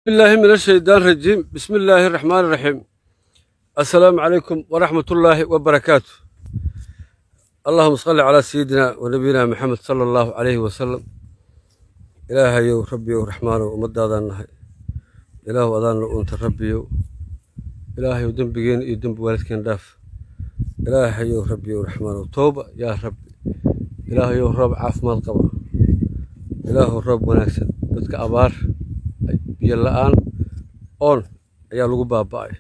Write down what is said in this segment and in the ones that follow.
الله من الشيطان الرجيم بسم الله الرحمن الرحيم السلام عليكم ورحمة الله وبركاته اللهم صل على سيدنا ونبينا محمد صلى الله عليه وسلم إلهي ربي ورحمن ومدادان نهي إله أذان أنت ربي إلهي ودنبجين يدنب والدكين داف إلهي ربي ورحمن وتوبة يا ربي إلهي رب عاف ما القبر إله رب ونكسن dadka abaar biyo la-aan oon ayaa lagu baaba'ay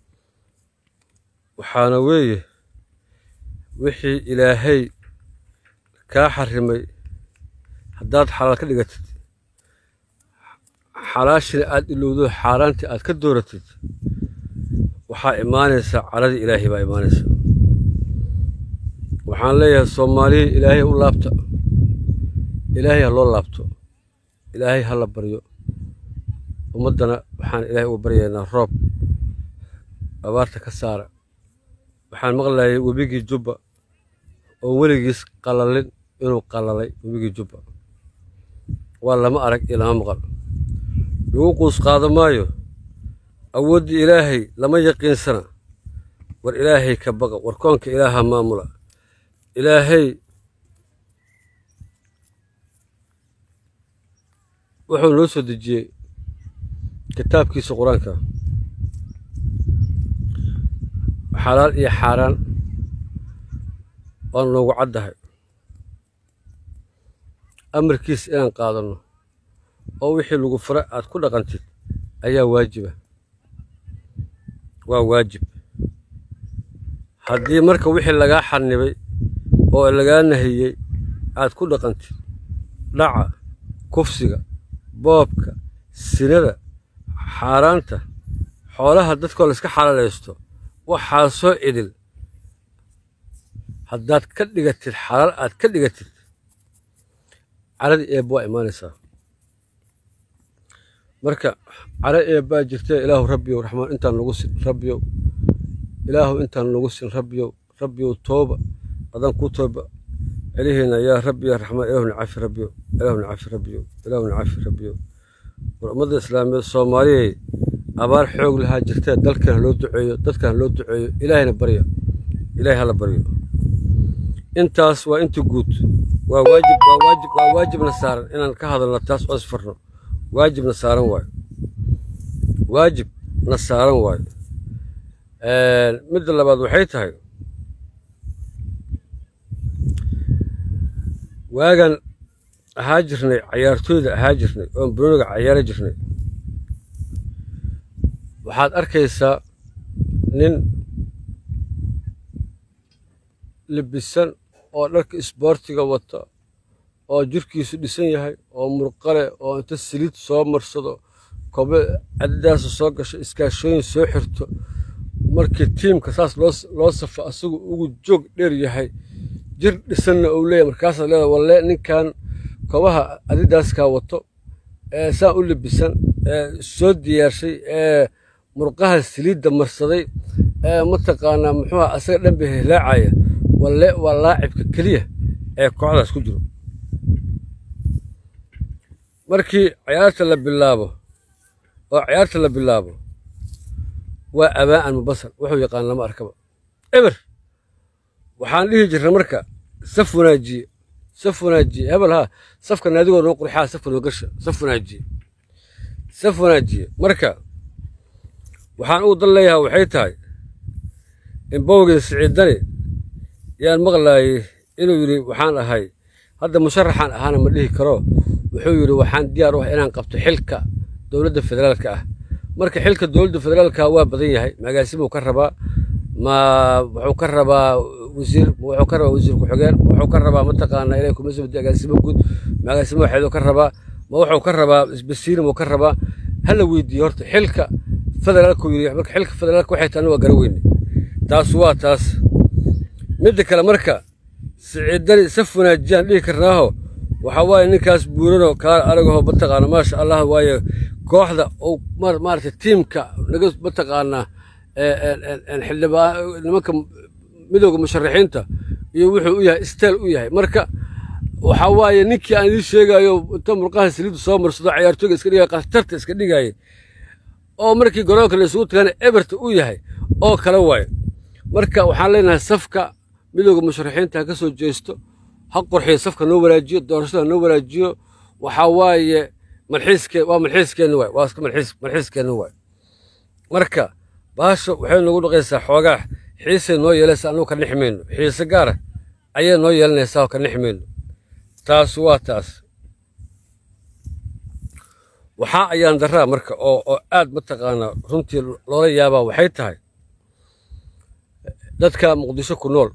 waxaana weeye wixii ilaahay kaa xarimay haddaad xalaal ka dhigatid xalaashina aad ilowdo xaaraantii aad ka dooratid waxaa imaanaysa caladii ilaahay baa imaanaysa waxaan leeyahay soomaaliya ilaahay u laabta ilaahay ha loo laabto ilaahay ha la baryo ummaddana waxaan ilaahay uga baryaynaa roob abaarta ka saara waxaan maqlayay webigii jubba oo weligiis qalalin inuu qalalay webigii jubba waa lama arag iyo lama maqal lagu quus qaado maayo awooddii ilaahay lama yaqiinsana war ilaahay ka baqa war koonka ilaaha maamula ilaahay wuxuu noo soo dejiyey kitaabkiisa qur-aanka xalaal iyo xaaraan waa noogu caddahay amarkiis inaan qaadanno oo wixii lagu fura aad ku dhaqantid ayaa waajiba waa waajib haddii marka wixii lagaa xanibay oo lagaa nahiyey aad ku dhaqantid dhaca kufsiga boobka sinada xaaraanta xoolaha dadkoo layska xalaalaysto waxaa soo idil haddaad ka dhigatid xalaal aad ka dhigatid caradii eeb waa imaanaysaa marka cara eebbaa jirtee ilaahu rabbiyow raxmaan intaan nagu sin rabbiyow ilaahu intaan nagu sin rabbiyow rabbiyow tooba adan ku tooba celihiina yaa rabbi yaa raxmaan ilaahu nacafi rabbiyow ilaahu nacafi rabbiyow ilaahu nacafi rabbiyow war ummadda islaamiyeed soomaaliyay abaar xoog lahaa jirtee dalkan ha loo duceeyo dadkan ha loo duceeyo ilaahayna barya ilaahay hala baryo intaas waa inta guud waa waajib waa waajib waa waajibna saaran inaan ka hadalno taas oo isfarno waajibna saaran waayo waajibna saaran waayo midda labaad waxay tahay waagan ahaa jirnay cayaartooyda ahaa jirnay oon broniga cayaara jirnay waxaad arkaysaa nin libisan oo dharka isboortiga wata oo jirkiisu dhisan yahay oo murqale oo inta saliid soo marsado kobe cadadaasa soo gasho iskaashooyin soo xirto markii tiimka saas loo safo asagu ugu joog dheer yahay jir dhisanna uu leeyahy markaasaad leedahay walle ninkan kobaha adidaaskaa wato ee saa u libisan ee soo diyaarshay ee murqaha saliidda marsaday ee mataqaanaa muxuuha asaga dhan bay hilaacaya walle waa laacibka keliya ee kooxdaas ku jiro markii cayaarta la bilaabo oo cayaarta la bilaabo waa abaa'an mubasar wuxuu yaqaan lama arkaba eber waxaan dhihi jirnay marka saf wanaajiye saf wanaajiye hebel haa safka naadigoo noo qurxaa safka noo gasha saf wanaajiye saf wanaajiye marka waxaan ugu dan leeyahaa waxay tahay in bowgii siciidani yaan maqlaayey inuu yidhi waxaan ahay hadda musharaxaan ahaana ma dhihi karo wuxuu yidhi waxaan diyaar u ah inaan qabto xilka dowladda federaalka ah marka xilka dowladda federaalka waa badan yahay magaasimuu ka rabaa ma wuxuu ka rabaa wasiir wuxuu ka rabaa wasiir ku-xigeen wuxuu ka rabaa mataqaanaa ilaa kumasabadi agaasimo guud magaasimo waxeeduu ka rabaa ma wuxuu ka rabaa isbasiirimuu ka rabaa hala weydiiye horta xilka federaalku yidhi marka xilka federaalka waxay tahay waa gara weyne taas waa taas midda kale marka siciidani saf wanaajiyaan dhihi karnaaho waxaa waaye ninkaas buuranoo kaala aragaho mataqaana maasha allah waaye kooxda uu maaragtay tiimka naga mataqaanaa xildhibaan nimanka midowga musharaxiinta iyo wuxuu u yahay steel u yahay marka waxaa waaye ninkii aan idiin sheegayo inta murqaha saliiddu soo marsado cayaartooyga iska dhigaya khatarta iska dhigayay oo markii garoonka la isugu tagana eberta u yahay oo kale waayo marka waxaan leenahay safka midooda musharaxiinta ha ka soo jeesto ha qurxiyo safka noo wanaajiyo doorashada noo wanaajiyo waxaa waaye malxiiske waa malxiiskeenna waay waa iska malxiis malxiiskeenna waay marka baasha waxay noogu dhaqaysaa xoogaa xiisay noo yeelaysaa annugu ka nixi mayno xiise gaara ayay noo yeelanaysaa oo ka nixi mayno taas waa taas waxaa ayaan daraa marka oo oo aad mataqaanaa runtii loola yaabaa waxay tahay dadka muqdisho ku nool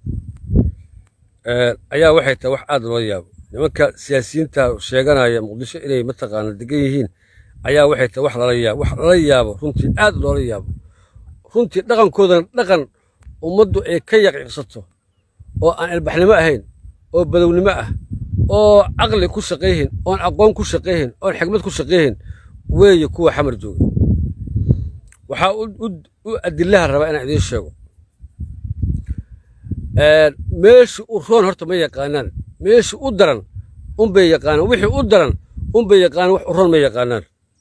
ayaa waxay tahay wax aad loola yaabo nimanka siyaasiyiinta sheeganaya muqdisho inay mataqaana degan yihiin ayaa waxay tahay wax lala yaabo wax lala yaabo runtii aad loola yaabo runtii dhaqankoodana dhaqan ummaddu ay ka yaqiiqsato oo aan ilbaxnimo ahayn oo badownimo ah oo caqli ku shaqayhin oon aqoon ku shaqayhin oon xikmad ku shaqayhin weeye kuwa xamar jooga waxaa u adilaha rabaa inaan idiin sheego meesha u roon horta ma yaqaanaan meesha u daran unbay yaqaanaan wixii u daran unbay yaqaanaan wax u roon ma yaqaanaan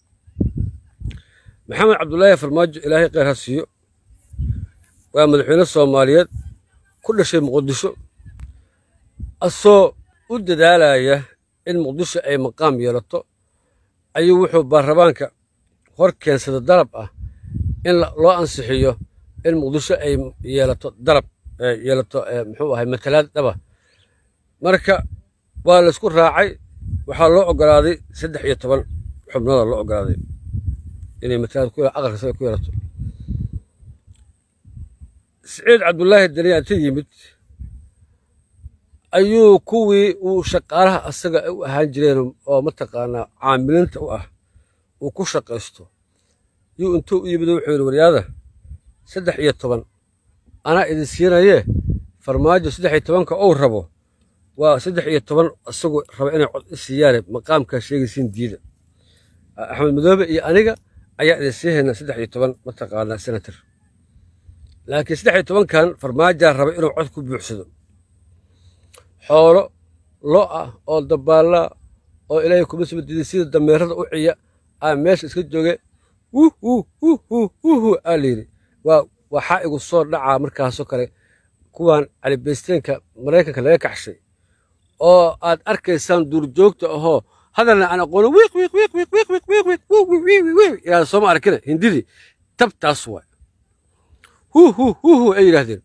maxamed cabdulaahi farmaajo ilaahay kheyr ha siiyo waa madaxweyne soomaaliyeed ku dhashay muqdisho asoo u dadaalaya in muqdisho ay maqaam yeelato ayuu wuxuu baarlamaanka hor keensada dalab ah in loo ansixiyo in muqdisho ay yeelato dalab yeelato muxuu ahay matalaad dhaba marka waa laysku raacay waxaa loo ogolaaday saddex iyo toban xubnooda loo ogolaaday inay matalaad aqalka saga ku yeelato siciid cabdulaahi daniya inta yimid ayuu kuwii uu shaqaalaha asaga u ahaan jireen oo mataqaanaa caamilinta u ah uu ku shaqaysto yuu intuu u yimid wuxuu yidhi waryaada saddex iyo toban anaa idin siinayee farmaajo saddex iyo tobanka ou rabo waa saddex iyo toban isagu raba inay cod i siiyaane maqaamkaa sheegaysiin diida axmed madoobe iyo aniga ayaa idin sii haynaa saddex iyo toban mataqaanaa senator laakiin saddex iyo tobankan farmaajaa raba inuu cod ku buuxsado xoolo lo ah oo dabaallaa oo ilaahay kuma soo diiday sida dameerada u ciya aa meesha iska jooge wuhu wuhu wuhu aa layidhi waa waxaa igu soo dhacaa markaasoo kale kuwan calibaysteenka maraykanka laga kaxshay oo aad arkaysaan duurjoogta ahoo hadalna aan aqoono wiiq wiiq wiiq wiiq wiiq wiiq wiiq wiiq wiiq wiiq wiiq wiiq ilaa sooma arkina hindidii tabtaas waay hu hu hu hu ay yidhaahdeen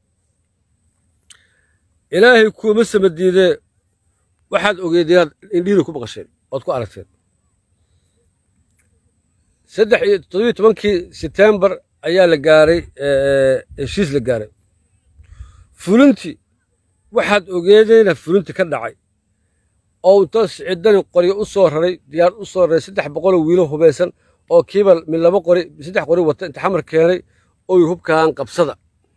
ilaahay kuuma sama diidee waxaad ogeed inaad indhihiina ku maqasheen ood ku aragteen saddex iyo toddobiyo tobankii setembar ayaa la gaaray heshiis la gaaray fulintii waxaad ogeedayna fulinti ka dhacay oo inta siciddani qoryo u soo raray diyaar u soo raray saddex boqoloo wiilo hubaysan oo kiiba mid laba qori saddex qori wata inta xamar keenay oo yidhi hubkaan qabsada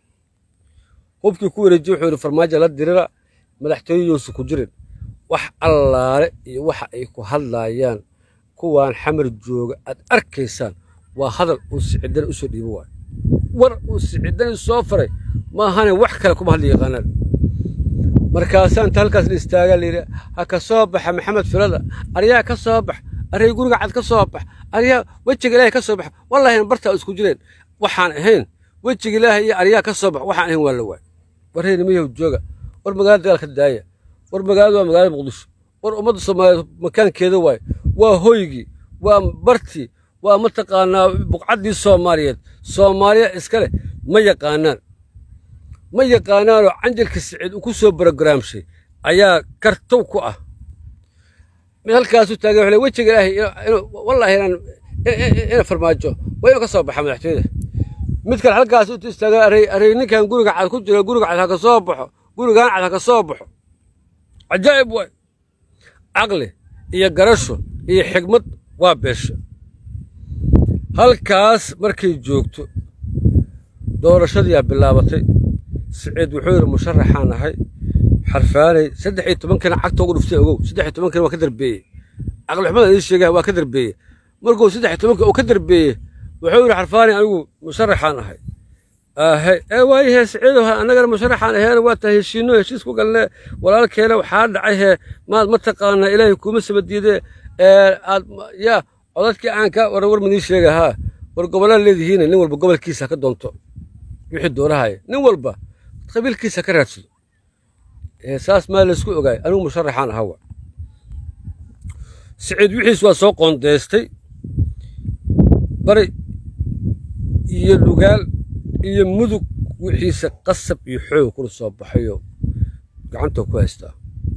hubkii ku wareejiye wuxuu yidhi farmaajo la dirira madaxtooyadoosu ku jirin wax allaale iyo waxa ay ku hadlaayaan kuwaan xamar jooga aad arkaysaan waa hadal uu siciddani u soo dhiibo waayo war uu siciddani soo faray maahane wax kale kuma hadli yaqaanaan markaasaa inta halkaas la istaagaa layidhi ha ka soo baxa maxamed filada aryaa ka soo bax array guriga cad ka soo bax aryaa wejiga ilaahay ka soo bax wallahina bartaa isku jireen waxaan ahayn wejiga ilaahay iyo aryaa ka soo bax waxaan ahayn waa la waay warrayna miyahu jooga war magaalada dagaalka daaya war magaalada waa magaalada muqdisho war ummadda soomaaliyeed makaankeeda waaye waa hoygii waa bartii waa mataqaanaa buqcaddii soomaaliyeed soomaaliya iska leh ma yaqaanaan ma yaqaanaanoo canjalka siciid uu ku soo brogaraamshay ayaa kartow ku ah mid halkaasu taagan wuxuu wejiga ilaahay wallaahi inaan ina farmaajo waa inuu ka soo baxa madaxtooyada mid kale halkaas u istaagan array array ninkan guriga cad ku jira guriga cad ha ka soo baxo gurigaan cad ha ka soo baxo cajaa'ib waay caqli iyo garasho iyo xigmad waa beesha halkaas markay joogto doorashadiyaa bilaabatay siciid wuxuu yidhi musharaxaan ahay xarfaanay saddex iyo tobankana cagta ugu dhuftay ogow saddex iyo tobankana waa ka darbeeyey caqlixumada idiin sheegaya waa ka darbeeyey markuu saddex iyo tobanka uu ka darbeeyey wuxuu yidhi xarfaanay anigu musharaxaan ahay ahe ee waayahe siciidow annagana musharaxaan aheena waa tahay heshiino heshiis ku galne walaalkeena waxaa dhacay hee maad mataqaanaa ilaahay kuuma saba diidee aad yaa codadkii aan ka war war midii sheega haa war gobollaa leedihiin nin walba gobolkiisa ka doonto wixii doonahaya nin walba qabiilkiisa ka raadsado saas maa laysku ogaay anigu musharaxaan ahawa siciid wixiis waa soo qoondeystay bari iyo dhugaal iyo mudug wixiisa qasab iyo xoog kula soo baxayo gacantoo ku haystaa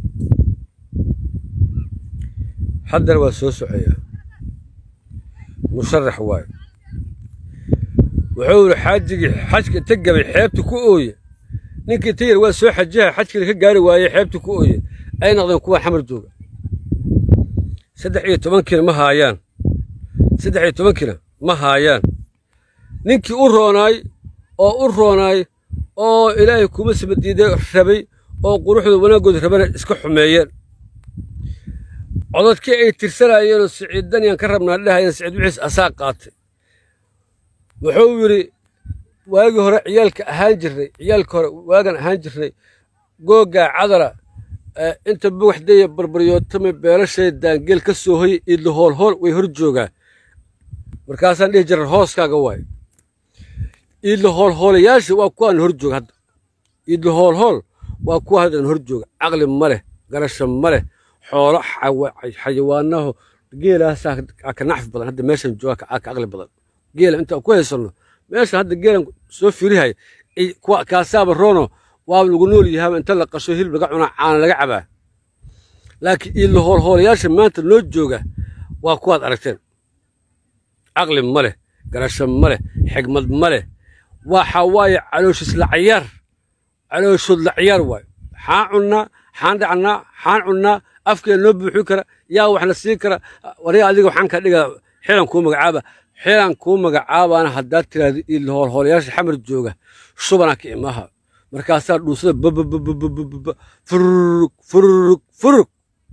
haddana waa soo socoyaa musharax waayo wuxuu yidhi xaajigii xajka inta gabay xeebta ku ooye ninkii tayar waa soo xajaha xajkina ka gaari waaye xeebta ku ooye ay noqdeen kuwa xamar jooga saddex iyo tobankiina ma haayaan saddex iyo tobankiina ma haayaan ninkii u roonaay oo u roonaay oo ilaahay kuma samadiiday rabay oo quruxda wanaaggooda rabana iska xumeeyeen cododkii ay tirsanayeenoo siciid daniyaan ka rabnaa dhahayeen siciid wixiis asaa qaatay wuxuu yidhi waagii hore ciyaalka ahaan jirnay ciyaalka hore waagan ahaan jirnay googaa cadara inta bugaxdaya barbaryootame beelashay daangeel ka soo hoyay iidla hoolhool way hor joogaa markaasaan dhihi jiran hooskaaga waayo iidla hoolhoolayaasha waa kuwaan hor jooga hadda iidla hoolhool waa kuwa haddan hor jooga caqli ma leh garasho ma leh xoolo xayawaanaho geelaasaa ka nacfi badan hadda meeshan jooga ka caqli badan geela intaan ku haysanno meeshan hadda geelan soo fiirihaya kaasaaba roono waa lagu nool yahaaba inta la qasho hilib laga cunaa caana laga cabaa laakiin iidla hoolhoolayaasha maanta noo jooga waa kuwaad aragteen caqli ma leh garasho ma leh xigmad ma leh waxa waaye calooshisla cayaar calooshoodla cayaar waayo xaan cunnaa xaan dhacnaa xaan cunnaa afkeeda noo buuxin kara yaa waxna siin kara wariga adiga waxaan kaa dhigaa xilan kuu magacaaba xilan kuu magacaabaana haddaad tiraahdo iidla hoolhoolayaasha xamar jooga shubanaa ka imaha markaasaa dhuusada babababababa fururug fururug fururug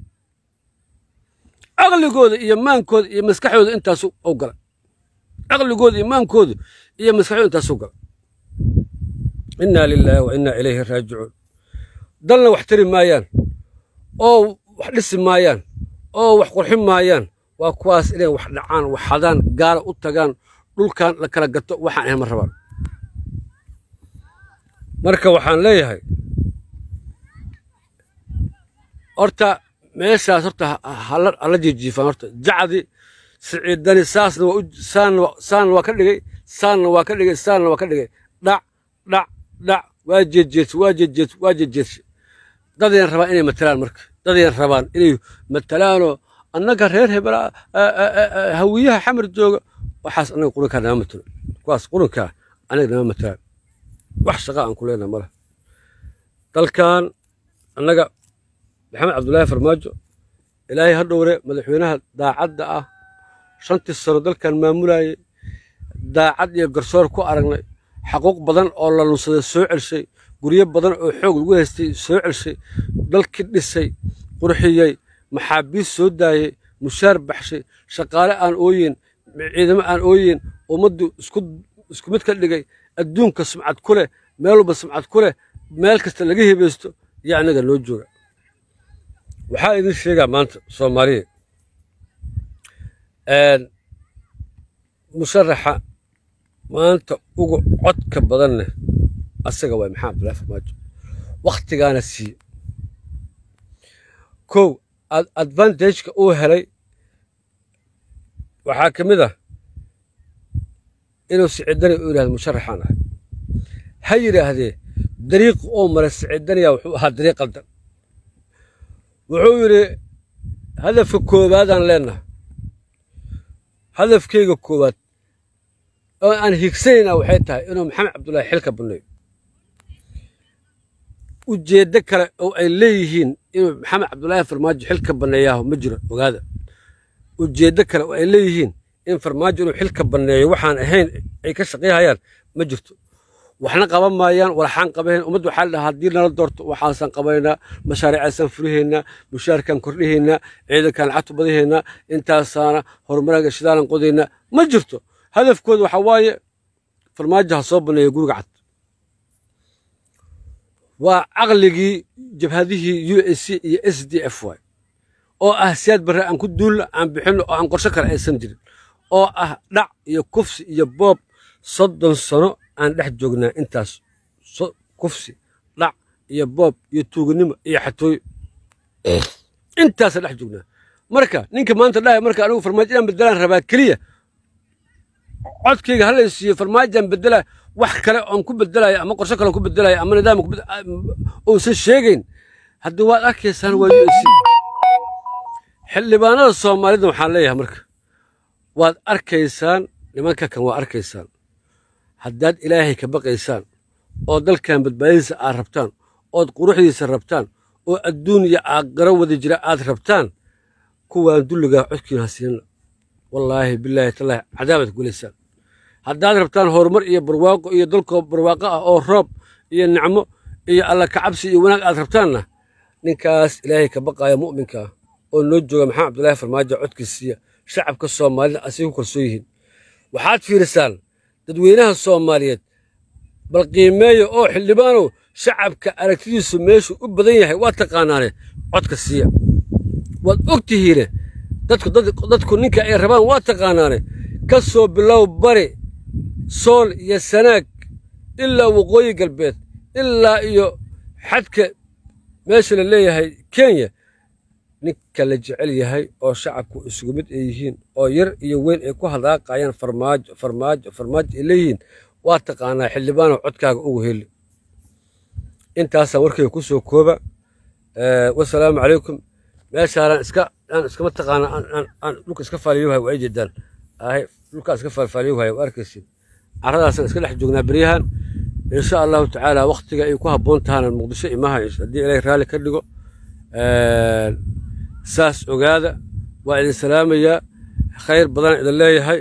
caqligooda iyo maankooda iyo maskaxdooda intaasu u gala caqligooda iyo maankooda iyo maskaxdooda intaasu gala innaa lilaahi wa innaa ilayhi raajicuun dalna wax tari maayaan oo wax dhisi maayaan oo wax qurxin maayaan waa kuwaas inay wax dhacaan wax hadaan gaala u tagaan dhulkan la kala gato waxaan ahayn ma rabaan marka waxaan leeyahay horta meeshaas horta hala jiijiifaan horta jacdi siciidani saasna waa saanna waa ka dhigay saanna waa ka dhigay saanna waa ka dhigay dhac dhac dhac waa jeejeedsi waa jeejeedsi waa jeejeedsi dadayaan rabaan inay matalaan marka dadayaan rabaan inay matalaanoo annaga reer hebela hawiyaha xamar jooga waxaas annaga qurunkaa nama matalo kuwaas qurunkaa annaga nama matalaan wax shaqa aan ku leenaha male dalkan annaga maxamed cabdullaahi farmaajo ilaahay ha dhowre madaxweynaha daacadda ah shantii sano dalkan maamulayay daacad iyo garsoor ku aragnay xaquuq badan oo la lunsaday soo celshay guryo badan oo xoog lagu haystay soo celshay dalkii dhisay qurxiyey maxaabiis soo daayey mushaar baxshay shaqaale aan ooyin ciidamo aan ooyin ummaddu isku mid ka dhigay adduunka sumcad ku leh meel walba sumcad ku leh meel kasta laga hebaysto iyo annaga noo jooga waxaa idin sheegaa maanta soomaaliya musharaxa maanta ugu codka badanne asaga waay maxamed abdullahi farmaajo wakhtigaana siiye kow advantageka uu helay waxaa ka mid ah inuu siciidani u yidhahdo musharaxaan ahay ha yidhaahdee dariiqu oo maray siciidaniya wuxuu ahaa dariiq qaldan wuxuu yidhi hadafka koowaadaan leennaha hadafkayga koowaad oo aan higsanaynaa waxay tahay inuu maxamed cabdullaahi xilka banneeyo ujeeddo kale oo ay leeyihiin inuu maxamed cabdullaahi farmaajo xilka banneeyaaho ma jiro ogaada ujeeddo kale oo ay leeyihiin in farmaajo inuu xilka banneeyo waxaan ahayn ay ka shaqayhayaan ma jirto waxna qaban maayaan walaxaan qabahayn ummadda waxaa la dhahaa haddii nala doorto waxaasaan qabaynaa mashaariicaasaan furihaynaa mushaarkaan kordhihaynaa ciidankaan lacagtu badahaynaa intaasaana horumaraaga shidaalan qodaynaa ma jirto hadafkooda waxaa waaye farmaajo ha soo banneeya guriga cad waa caqligii jabhadihii u s c iyo s d f y oo ah siyaad barre aan ku duulna aan bixinno oo aan qorsho kale aysan jirin oo ah dhac iyo kufsi iyo boob soddon sano aan dhex joognaa intaas kufsi dhac iyo boob iyo tuuganimo iyo xatooyo intaasaan dhex joognaa marka ninka maanta dhahay marka anigu farmaajo inaan bedelaan rabaa keliya codkayga hala siiyo farmaajaan bedelaa wax kale oon ku bedelayo ama qorsho kale ku bedelayo ama nidaam uusan sheegayn haddii waad arkaysaan waa u s xildhibaanada soomaalida waxaan leeyahay marka waad arkaysaan nimanka kan waa arkaysaan haddaad ilaahay ka baqaysaan oo dalkan badbaadadiisa aad rabtaan ood quruxdiisa rabtaan oo adduun iyo aakhiro wada jira aad rabtaan kuwaan dulligaa codkiina ha siinna wallaahi bilaahi tallaahi cadaabaad gulaysaan haddaad rabtaan horumar iyo barwaaqo iyo dalkoo barwaaqo ah oo roob iyo nicmo iyo alla kacabsi iyo wanaag aad rabtaanna ninkaas ilaahay ka baqaaya mu'minka ah oo noo jooga maxamed cabdulaahi farmaajo codkiisiiya shacabka soomaalida asay ku kalsoon yihiin waxaad fiirisaan dadweynaha soomaaliyeed bal qiimeeya oo xildhibaanow shacabka aragtidiisu meeshuu u badan yahay waa taqaanaane codka siiya waad og tihiine dadku ninka ay rabaan waa taqaanaane ka soo bilow bari sool iyo sanaag ilaa waqooyi galbeed ilaa iyo xadka meesha la leeyahay kenya ninka la jecel yahay oo shacabku isugu mid ay yihiin oo yar iyo weyn ay ku hadaaqayaan farmaajo farmaajo farmaajo ay leeyihiin waa taqaanaa xildhibaanow codkaaga ugu heli intaasaan warkayga ku soo kooba wasalaamu calaykum meeshaanan iska aan iskama taqaana aan dhulka iska faaliyohay waa jeedaan ahay dhulkaa iska faalfaaliyohay waa arkaysid carradaasaan iska dhex joognaa beryahan insha allahu tacaala waktiga ay ku habboon tahana muqdisho imaha haddii ilaahay raalli ka dhigo saas ogaada waa idin salaamayaa khayr badan idin leeyahay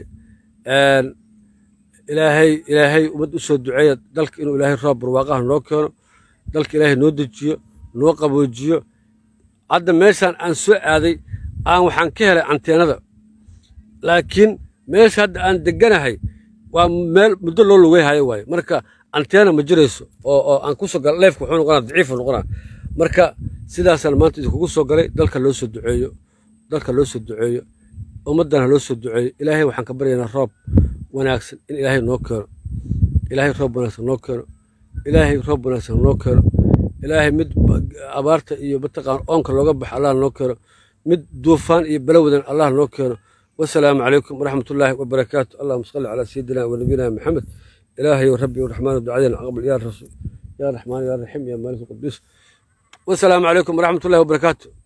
ilaahay ilaahay ummad u soo duceeya dalka inuu ilaahay roob barwaaqaha noo keeno dalka ilaahay noo dejiyo noo qaboojiyo hadda meeshaan aan soo aaday aan waxaan ka helay anteenada laakiin meesha hadda aan deganahay waa meel muddo loo lugeyhayo waaye marka anteena ma jirayso oo oo aan kusoo gal leefka wuxuu noqonaa daciifu noqonaa marka sidaasaan maanta idinkugu soo galay dalka loo soo duceeyo dalka loo soo duceeyo ummaddana loo soo duceeyo ilaahay waxaan ka baryaynaa roob wanaagsan in ilaahay noo keeno ilaahay roob wanaagsan noo keeno ilaahay roob wanaagsan noo keeno ilaahay mid abaarta iyo mataqaan oonka looga baxo allah noo keeno mid duufaan iyo balawadan allah noo keeno wasalaamu calaykum waraxmat ullaahi wabarakaatu allahuma salli calaa sayidina wa nabiyina maxamed ilaahay rabbi raxmaan ducadeena aqbal yaa rasuul yaa raxmaan yaa raxiim yaa maalik quduus wasalaamu calaykum waraxmat ullahi wabarakaatu